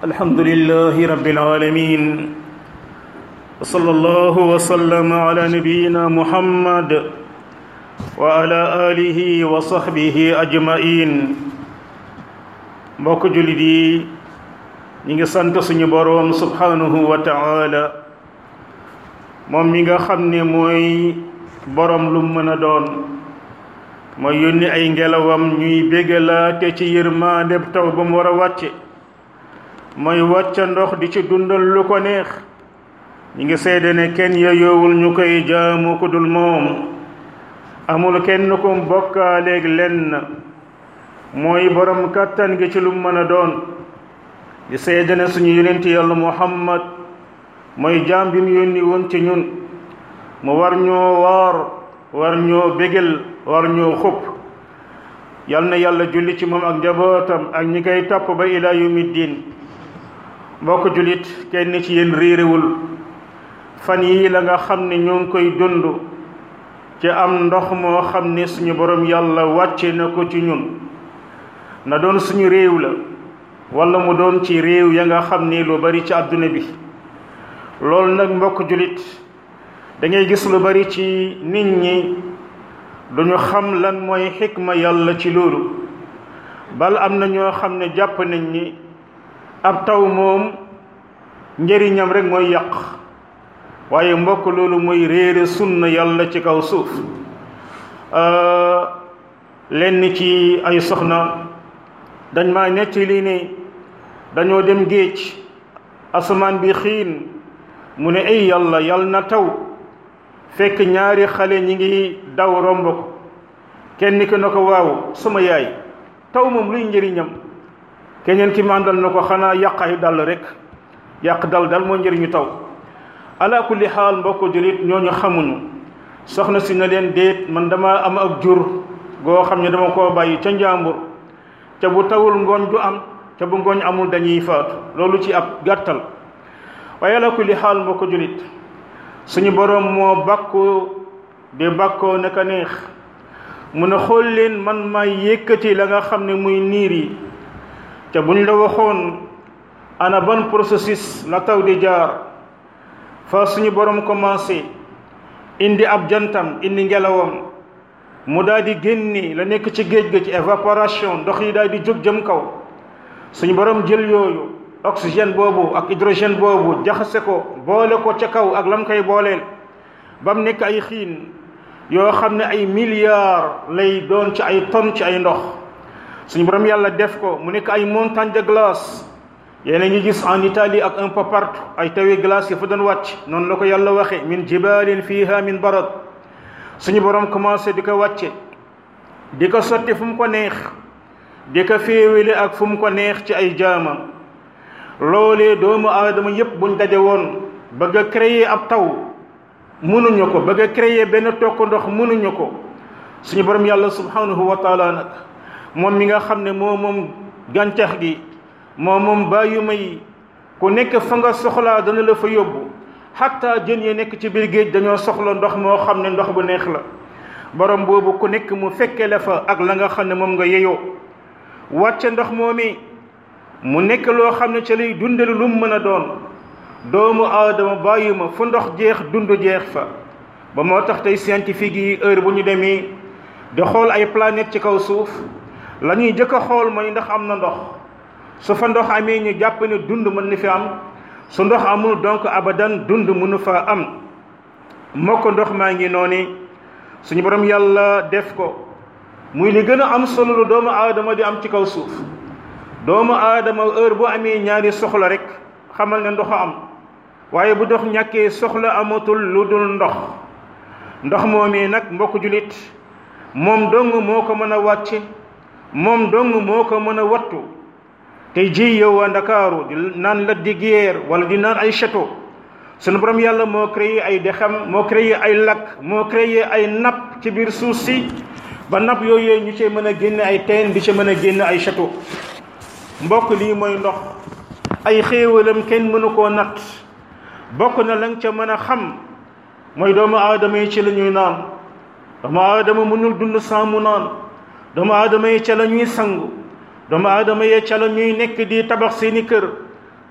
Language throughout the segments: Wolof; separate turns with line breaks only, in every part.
الحمد لله رب العالمين وصلى الله وسلم على نبينا محمد وعلى آله وصحبه أجمعين mbokk jullit yi ñi ngi sant suñu boroom subhanahu wa ta'ala moom mi nga xam ne mooy boroom lu mën a doon mooy yónni ay ngelawam ñuy bégalaate ci yërmaande taw ba mu war a wàcce mooy wàcca ndox di ci dundal lu ko neex ñi ngi seede ne kenn yeyoowul ñu koy jaamu ku dul moom amul kenn ku bokkaaleeg lenn mooy borom kàttan gi ci lu mën a doon di seede ne suñu yonent yàlla muhammad mooy jaam bi mu yónni woon ci ñun mu war ñoo waar war ñoo bégal war ñoo xupp yal na yàlla julli ci moom ak njabootam ak ñi koy topp ba ilaa yawmi diin mbokk jullit kenn ci yéen réeréwul fan yii la nga xam ne ñoo ngi koy dund ci am ndox moo xam ne suñu borom yàlla wàcce na ko ci ñun na doon suñu réew la wala mu doon ci réew ya nga xam ni lu bari ci àdduna bi loolu nag mbokk jullit da ngay gis lu bari ci nit ñi duñu xam lan mooy xikma yàlla ci loolu bal am na ñoo xam ne jàpp nañ ni ab taw moom njëriñam rek mooy yàq waaye mbokk loolu mooy réere sunna yàlla ci kaw suuf lenn ci ay soxna dañ ma nettali ne dañoo dem géej asamaan bi xiin mu ne ay yàlla yàlla na taw fekk ñaari xale ñi ngi daw romb ko kenn ki na ko waaw sama yaay taw moom luy njëriñam keneen ki màndal na ko xanaa yàq ay dal rek yàq dal dal moo njëriñu taw ala kulli xaal mbokk jullit ñooñu xamuñu soxna si na leen déet man dama am ak jur goo xam ne dama koo bàyyi ca njàmbur ca bu tawul ngooñ du am ca bu ngooñ amul dañuy faatu loolu ci ab gàttal waaye ala kulli xaal mbokk jullit suñu boroom moo bàkku di bàkkoo naka neex mun a xool leen man may yëkkati la nga xam ne muy niir yi te buñ la waxoon ana ban processus la taw di jaar fa suñu boroom commencé indi ab jantam indi ngelawam mu daal di génni la nekk ci géej ga ci évaporation ndox yi daal di jóg jëm kaw suñu boroom jël yooyu oxygène boobu ak hydrogène boobu jaxase ko boole ko ca kaw ak lam koy booleel ba mu nekk ay xiin yoo xam ne ay milliards lay doon ci ay tonnes ci ay ndox suñu borom yàlla def ko mu nekk ay montagne de glace yéen a ngi gis en Italie ak un peu partout ay tawi glace yi fa doon wàcc noonu la ko yàlla waxe min jibalin fiha min barad suñu borom commencé di ko wàcce di ko sotti fu mu ko neex di ko féewale ak fu mu ko neex ci ay jaamam loolee doomu aadama yépp buñ daje woon bëgg a créer ab taw mënuñu ko bëgg a créer benn tokk ndox mënuñu ko suñu borom yàlla subhanahu wa taala nag moom mi nga xam ne moo moom gàncax gi moo moom bàyyuma yi ku nekk fa nga soxlaa dana la fa yóbbu xatta jën yi nekk ci biir géej dañoo soxla ndox moo xam ne ndox bu neex la borom boobu ku nekk mu fekke la fa ak la nga xam ne moom nga yeyoo wàcce ndox moomi mu nekk loo xam ne ca lay dundal lu mu mën a doon doomu aadama bàyyi ma fu ndox jeex dund jeex fa ba moo tax tey scientifique yi heure bu ñu demee di xool ay planète ci kaw suuf la ñuy jëkk a xool mooy ndax am na ndox su fa ndox amee ñu jàpp ne dund mën na fi am su ndox amul donc abadan dund mënu fa am moo ko ndox maa ngi noonu suñu borom yàlla def ko muy li gën a am solo lu doomu aadama di am ci kaw suuf doomu aadama heure bu amee ñaari soxla rek xamal ne ndox am waaye bu dox ñàkkee soxla amatul lu dul ndox ndox moomii nag mbokk julit moom dong moo ko mën a wàcce moom dong moo ko mën a wattu tey ji yow waa ndakaaru di naan la di guerre wala di naan ay château sunu borom yàlla moo créé ay dexam moo créé ay lac moo créé ay napp ci biir suuf si ba napp yooyu ñu ci mën a génne ay teen di ci mën a génne ay château mbokk lii mooy ndox ay xéewalam kenn mënu koo natt bokk na lañ ca mën a xam mooy doomu aadama yi ci la ñuy naan doomu aadama mënul dund sans mu naan doomu aadama yi ca la ñuy sangu doomu aadama yi ca la ñuy nekk di tabax seeni kër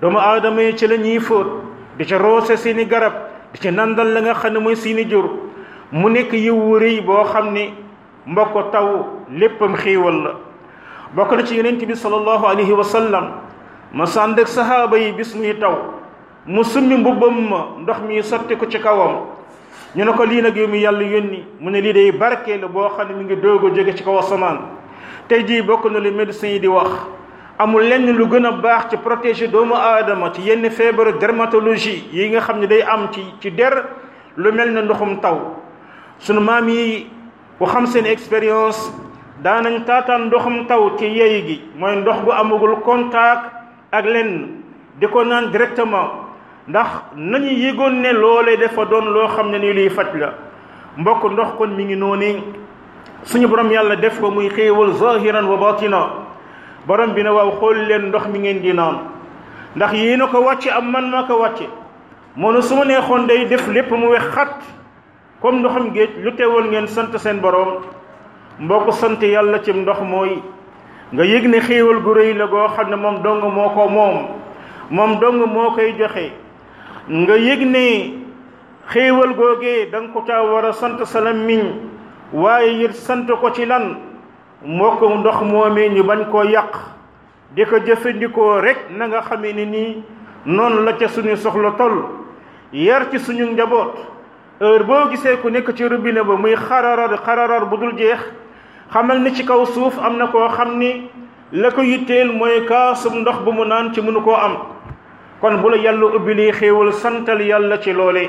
doomu aadama yi ci la ñuy fóot di ca roose seeni garab di ca nandal la nga xam ne mooy seeni jur mu nekk yiw wu rëy boo xam ne mbokk taw léppam xéewal la bokk na ci yonent bi sallallahu alayhi wa sallam ma sànd ak sahaaba yi bis muy taw mu summi mbubbam ma ndox mi sotti ko ci kawam ñu ne ko lii nag yow mi yàlla yónni mu ne lii day barke la boo xam ne mi ngi doog a jóge ci kaw asamaan tey jii bokk na lu médecins yi di wax amul lenn lu gën a baax ci protéger doomu aadama ci yenn feebaru dermatologie yi nga xam ne day am ci ci der lu mel ne ndoxum taw sunu maam yi ku xam seen expérience daanañ taataan ndoxum taw ci yey gi mooy ndox gu amagul contact ak lenn di ko naan directement ndax nañu yëgoon ne loolee dafa doon loo xam ne ni luy faj la mbokk ndox kon mi ngi noonu suñu borom yàlla def ko muy xéewal zahiran wa batina borom bi ne waaw xool leen ndox mi ngeen di naan ndax yéen a ko wàcce am man maa ko wàcce moo ne su ma neexoon day def lépp mu wex xat comme ndoxam géej lu teewoon ngeen sant seen borom mbokk sant yàlla ci ndox mooy nga yëg ne xéewal gu rëy la goo xam ne moom dong moo ko moom moom dong moo koy joxe nga yëg ne xéewal googee da nga ko caa war a sant sa làmmiñ waaye it sant ko ci lan mbokk ndox moomee ñu bañ koo yàq di ko jëfandikoo rek na nga xamee ne nii noonu la ca suñu soxla toll yar ci suñu njaboot heure boo gisee ku nekk ci robinet ba muy xararar xararar bu dul jeex xamal ni ci kaw suuf am na koo xam ni la ko yitteel mooy kaasum ndox bu mu naan ci mënu koo am kon bu la yàlla ubbi lii xéewal santal yàlla ci loole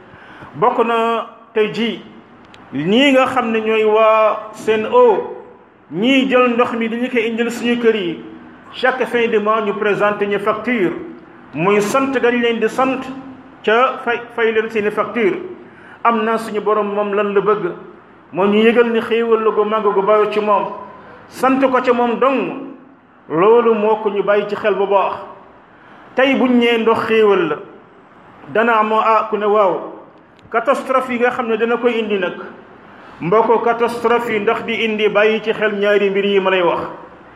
bokk na tey ji ñii nga xam ne ñooy waa Sen'Eau ñii jël ndox mi dañu koy indil suñu kër yi chaque fin de mois ñu présenté ñu facture muy sant gañ leen di sant ca fay fay leen seeni facture am na suñu borom moom lan la bëgg moo ñu yëgal ni xéewal la gu màgg gu bàyyi ci moom sant ko ca moom dong loolu moo ko ñu bàyyi ci xel bu baax tey buñ ñee ndox xéewal la dana amoo ah ku ne waaw catastrophe yi nga xam ne dana koy indi nag mbokk catastrophe yi ndax di indi bàyyi ci xel ñaari mbir yi ma lay wax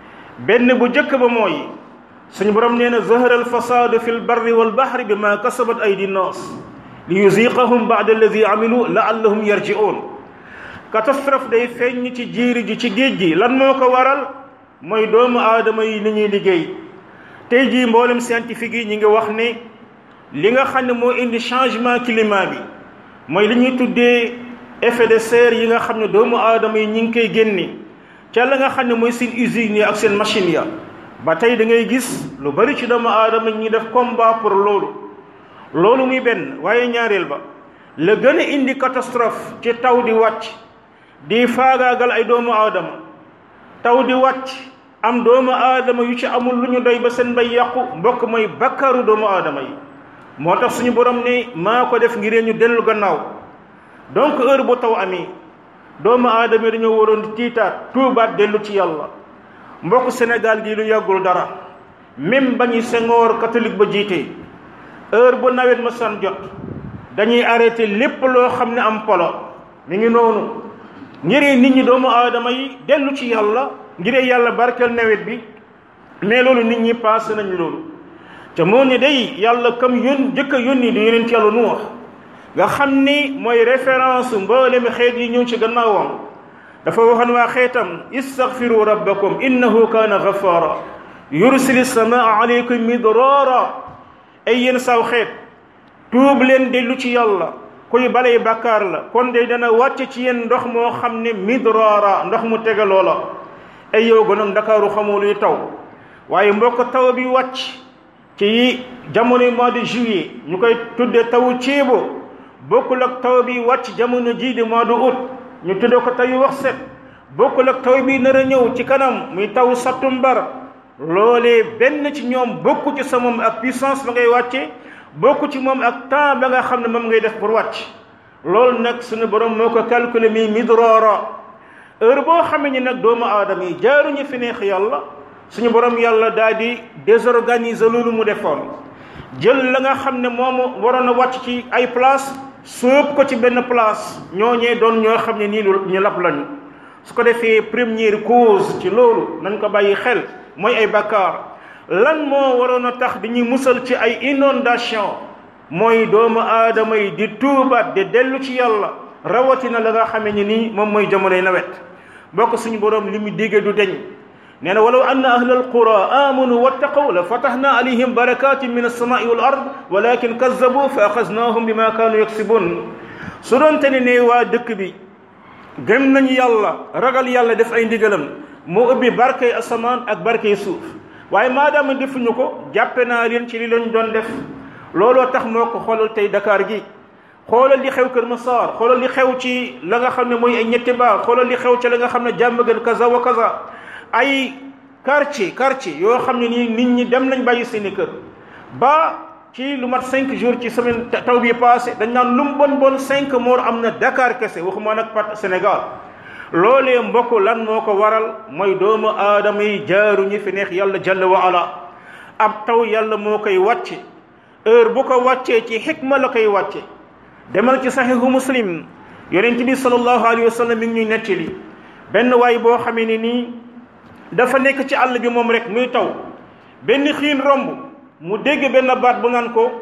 benn bu jëkk ba mooy suñu borom nee na zahara al fasadu fi l barri wal bahri bi ma kasabat aydi nnaas li yuziqahum ba'da alladi amilu laallahum yarji'un catastrophe day feeñ ci jiiri ji ci géej gi lan moo ko waral mooy doomu aadama yi li ñuy liggéey tey jii mboolem scientifique yi ñi ngi wax ne li nga xam ne moo indi changement climat bi mooy li ñuy tuddee effet de serre yi nga xam ne doomu aadama yi ñi ngi koy génne ca la nga xam ne mooy seen usines yi ak seen machine ya ba tey da ngay gis lu bari ci doomu aadama ñi def combat pour loolu loolu muy benn waaye ñaareel ba la gën a indi catastrophe ci taw di wàcc di faagaagal ay doomu aadama taw di wàcc am doomu aadama yu ci amul lu ñu doy ba seen bay yàqu mbokk mooy bakkaaru doomu aadama yi moo tax suñu borom ne maa ko def ngir ñu dellu gannaaw donc heure bu taw amee doomu aadama yi dañoo waroon tiitaat tuubaat dellu ci yàlla mbokk Sénégal gi lu yàggul dara même ba ñuy Senghor catholique ba jiite heure bu nawet ma san jot dañuy arrêté lépp loo xam ne am polo mi ngi noonu ngir nit ñi doomu aadama yi dellu ci yàlla ngir yàlla barkeel nawet bi mais loolu nit ñi passé nañ loolu te moo ne day yàlla kam yón jëkk a yónni di yonent yàlla nu wax nga xam ni mooy référence mboolem xeet yi ñëw ci gannaawam dafa waxoon waa xeetam istaghfiru rabbakum innahu kaana ghaffara yursili samaa alaykum midrara ay yéen saw xeet tuub leen dellu ci yàlla kuy balay bàkkaar la kon de dana wàcc ci yéen ndox moo xam ne midrara ndox mu tegaloo la ay yow gënoon ndakaaru xamoo luy taw waaye mbokk taw bi wàcc ci jamono mois de juillet ñu koy tudde tawu ceebo bokkul ak taw bi wàcc jamono jii di mois de août ñu tudde ko taw wax set bokkul ak taw bi nar a ñëw ci kanam muy taw sattumbar loolee benn ci ñoom bokku ci sa moom ak puissance ba ngay wàcce bokku ci moom ak temps ba nga xam ne moom ngay def pour wàcc loolu nag suñu borom moo ko calculer mi midrara heure boo xamee ni nag doomu aadama yi jaaruñu fi neex yàlla suñu borom yàlla daal di désorganiser loolu mu defoon jël la nga xam ne moom waroon a wàcc ci ay place sóob ko ci benn place ñooñee doon ñoo xam ne nii ñu lab lañu su ko defee première cause ci loolu nañ ko bàyyi xel mooy ay bakkaar lan moo waroon a tax di ñu musal ci ay inondation mooy doomu aadama yi di tuubaat di dellu ci yàlla rawatina la nga xamee ni nii moom mooy jamonoy nawet bokk suñu borom li mu digge du deñ nee na walaw anna ahla alqura amanu wattaqaw la fatahna alayhim barakatin min alsamai wal ard walakin kazzabu fa axaznahum bima kaanu yaksibun su doonte ne ne waa dëkk bi gëm nañu yàlla ragal yàlla def ay ndigalam moo ubbi barkay asamaan ak barkay suuf waaye maadaama defuñu ko jàppe naa leen ci li lañ doon def looloo tax moo ko xoolal tey Dakar gi xoolal li xew Kër Massar xoolal li xew ci la nga xam ne mooy ay ñetti baar xoolal li xew ci la nga xam ne jàmm gën kaza wa kaza ay quartier quartier yoo xam ne nii nit ñi dem nañ bàyyi seeni kër ba ci lu mat cinq jours ci semaine taw bi passé dañ naan lu mu bon bon cinq morts am na Dakar kese waxuma nag pat Sénégal loolee mbokk lan moo ko waral mooy doomu aadama yi jaaru ñi fi neex yàlla jalla wa ala ab taw yàlla moo koy wàcce heure bu ko wàccee ci xikma la koy wàcce demal ci saxihu muslim yonent bi sallallahu alayhi wa sallam mi ngi ñuy nettali benn waay boo xamee ne nii dafa nekk ci àll bi moom rek muy taw benn xiin romb mu dégg benn baat bu naan ko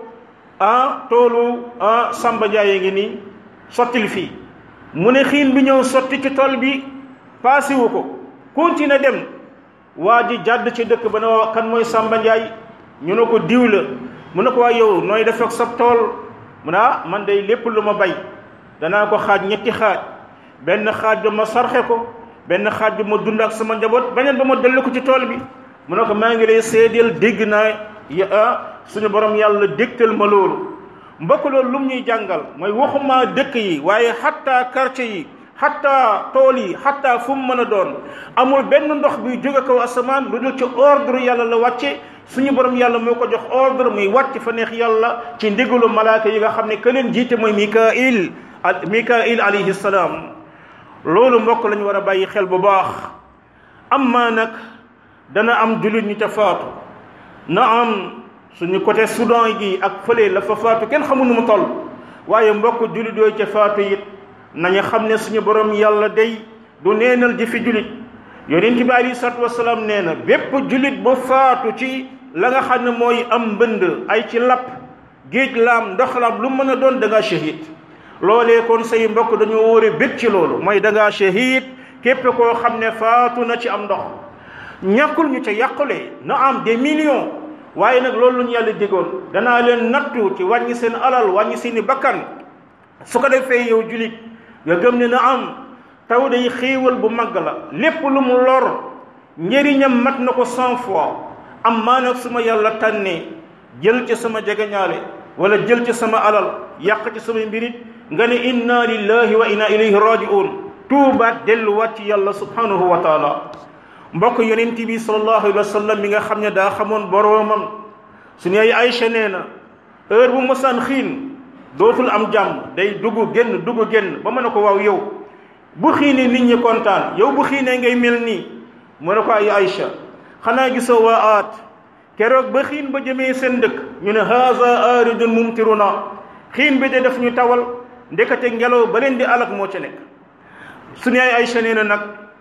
ah toolu ah Samba Ndiaye ngi nii sottil fii mu ne xiin bi ñëw sotti ci tool bi paasiwu ko continue dem waa ji jàdd ci dëkk ba ne waa kan mooy Samba Ndiaye ñu ne ko diw la mu ne ko waa yow nooy def ak sa tool mu ne ah man day lépp lu ma bay danaa ko xaaj ñetti xaaj benn xaaj ba ma sarxe ko benn xaaj bi ma dund ak sama njaboot beneen ba ma dellu ko ci tool bi mu ne ko maa ngi lay seedeel dégg naa ah suñu borom yàlla dégtal ma loolu mbokk loolu lum ñuy jàngal mooy waxuma dëkk yi waaye xatta quartier yi xatta tool yi xatta fu mu mën a doon amul benn ndox buy jóge kaw asamaan lu dul ci ordre yàlla la wàcce suñu borom yàlla moo ko jox ordre muy wàcc fa neex yàlla ci ndigalu malaaka yi nga xam ne ka leen jiite mooy mikail mikail alayhi salaam loolu mbokk lañu war a bàyyi xel bu baax amma nag dana am jullit ñu ca faatu na am suñu côté Soudan gi ak fële la fa faatu kenn xamul nu mu toll waaye mbokk jullit yooyu ca faatu it nañu xam ne suñu borom yàlla day du neenal jëfi jullit yonent bi alayhi salaatu wasalaam nee na bépp jullit bu faatu ci la nga xam ne mooy am mbënd ay ci lapp géej laam ndox laam lu mën a doon da ngaa shahid loolee kon say mbokk dañoo wóore bég ci loolu mooy da ngaa shahid képp koo xam ne faatu na ci am ndox ñàkkul ñu ca yàqule na am des millions waaye nag loolu lu ñu yàlla digoon danaa leen nattu ci wàññi seen alal wàññi seeni bakkan su ko defee yow julit nga gëm ne na am taw day xéewal bu màgg la lépp lu mu lor njëriñam mat na ko cent fois am maa nag su ma yàlla tànnee jël ci sama jegeñaale wala jël ci sama alal yàq ci sama mbirit nga ne inna lillahi wa inna ilayhi raji'un tuubaat delluwaat ci yàlla subhanahu wa taala mbokk yonent bi sallallahu alayhi wa sallam mi nga xam ne daa xamoon boroomam suñu ay Aysa nee na heure bu mosaan xiin dootul am jàmm day dugg génn dugg génn ba mën a ko waaw yow bu xiinee nit ñi kontaan yow bu xiinee ngay mel nii mu ne ko ay Aysa xanaa gisoo waa aat keroog ba xiin ba jëmee seen dëkk ñu ne haza aridun mumtiruna xiin bi de def ñu tawal ndekete ngelaw ba leen di alak moo ca nekk suñu ay Aysa nee na nag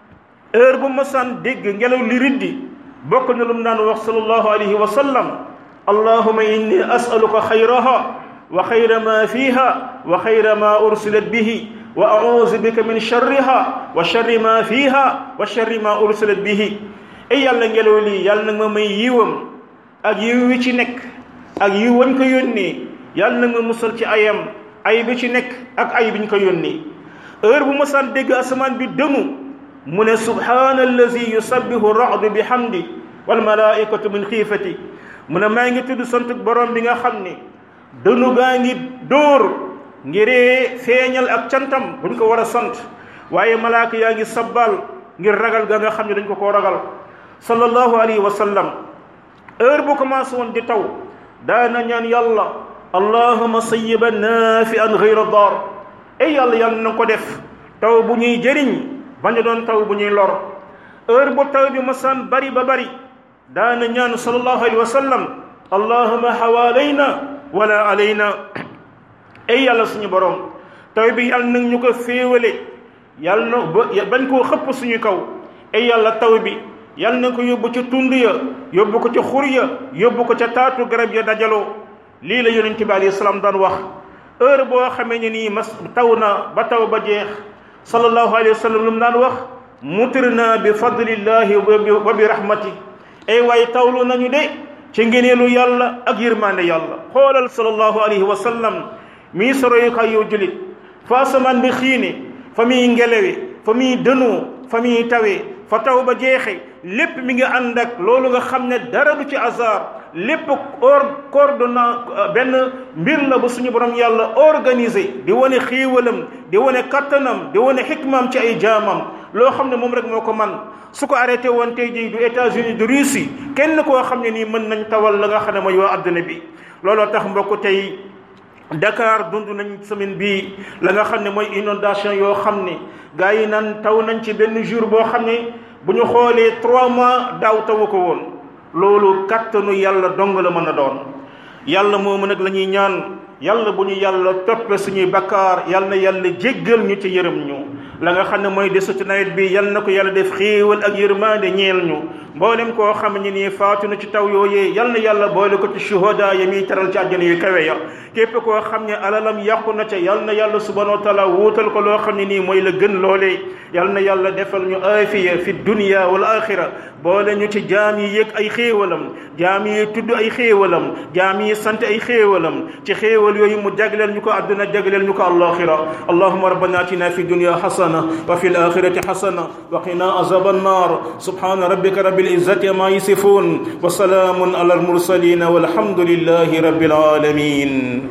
heure bu masaan dégg ngelaw li riddi bokk na lu mu daan wax sallallahu alayhi wa sallam allahuma inni asaluka xayraha wa xayra ma fiha wa xayra ma ursilat bihi wa auzu bika min sharriha wa sharri ma fiha wa sharri ma ursilat bihi ay yàlla ngelaw lii yàlla nag ma may yiwam ak yiw wi ci nekk ak yiw wañ ko yónnee yàlla nag ma musal ci ayam ay bi ci nekk ak ay biñ ko yónnee heure bu masaan dégg asamaan bi dëmu mu ne subhaana allazi yusabbihu ra'du bi hamdi wal malaikatu min xiifati mu ne maa ngi tudd sant borom bi nga xam ne dënu gaa ngi dóor ngiree feeñal ak cantam buñ ko war a sant waaye malaaka yaa ngi sabbal ngir ragal ga nga xam ne dañ ko koo ragal sallallahu alayhi wa sallam heure bu commencé woon di taw daana ñaan yàlla allahuma sayyiban nafian gayra dar ay yàlla yàlla na ko def taw bu ñuy jëriñ bañ a doon taw bu ñuy lor heure bu taw bi masaan bari ba bari daana ñaan sallallahu alayhi wa sallam allahuma hawalayna wala alayna ay yàlla suñu borom taw bi yàlla nag ñu ko féewale yàlla na bañ koo xëpp suñu kaw ay yàlla taw bi yal na ko yóbbu ca tund ya yóbbu ko ca xur ya yóbbu ko ca taatu garab ya dajaloo lii la yonent bi alayhi salaam daan wax heure boo xamee ne nii mas taw na ba taw ba jeex sallallahu alayhi wa sallam lu mu daan wax mutirna bi fadlillahi wa bi rahmati ay waaye tawlu nañu de ci ngeneelu yàlla ak yërmande yàlla xoolal sallallahu alayhi wa sallam mii soroyukaay yow julit fa asamaan bi xiine fa muy ngelewe fa muy dënoo fa muy tawee fa taw ba jeexe lépp mi ngi ànd ak loolu nga xam ne dara du ci hasard lépp or coordonna benn mbir la ba suñu borom yàlla organisé di wane xéewalam di wane kattanam di wane xikmaam ci ay jaamam loo xam ne moom rek moo ko man su ko arrêté woon tey jii du États-Unis du Russie kenn koo xam ne nii mën nañ tawal la nga xam ne mooy waa adduna bi looloo tax mbokk tey Dakar dund nañ semaine bii la nga xam ne mooy inondation yoo xam ne gars yi naan taw nañ ci benn jour boo xam ne bu ñu xoolee trois mois daaw tawu ko woon loolu kattanu yàlla dong la mën a doon yàlla moomu nag la ñuy ñaan yàlla bu ñu yàlla toppe suñuy bakkaar yàlla na yàlla jéggal ñu ci yërëm ñu la nga xam ne mooy desu ci nawet bi yàlla na ko yàlla def xéewal ak yërmande ñeel ñu mboolem koo xam ne nii faatu na ci taw yooyee yàlla na yàlla boole ko ci shuhada ya muy teral ci àjjana yu kawe ya képp koo xam ne alalam yàqu na ca yàlla na yàlla subhanahu wa taala wuutal ko loo xam ne nii mooy la gën loolee yàlla na yàlla defal ñu aafiya fi dunya wal axira boole ñu ci jaam yi yëg ay xéewalam jaam yi tudd ay xéewalam jaam yi sant ay xéewalam ci xéewal yooyu mu jagleel ñu ko àdduna jagleel ñu ko alaxira allahuma rabbana atina fi dunya xasana wa fi alaxirati xasana wa qina azab annar subhana rabbika rabbil izzati ma yasifun wa salaamun ala almursalin walhamdulillahi rabbil alamin